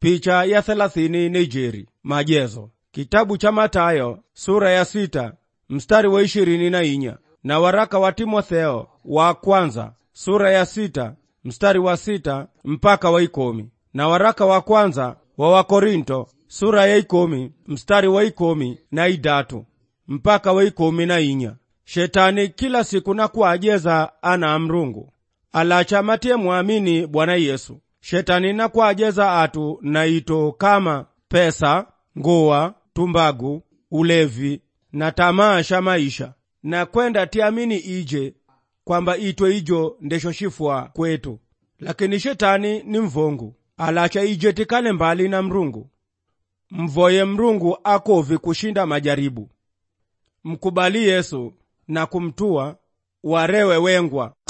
picha ya thelathini Nijeri. Majezo kitabu cha Matayo sura ya sita mstari wa ishirini na inya na waraka wa Timotheo wa kwanza sura ya sita mstari wa sita mpaka wa ikomi na waraka wa kwanza wa Wakorinto sura ya ikomi mstari wa ikomi na idatu mpaka wa ikomi na inya shetani kila siku na kuajeza ana mrungu alacha matie mwamini Bwana Yesu shetani na kuajeza atu na ito kama pesa nguwa tumbagu ulevi na tamaa sha maisha na kwenda tiamini ije kwamba itwe ijo ndesho shifwa kwetu lakini shetani ni mvongu alacha ije tikale mbali na mrungu mvoye mrungu akovi kushinda majaribu mkubali yesu na kumtua warewe wengwa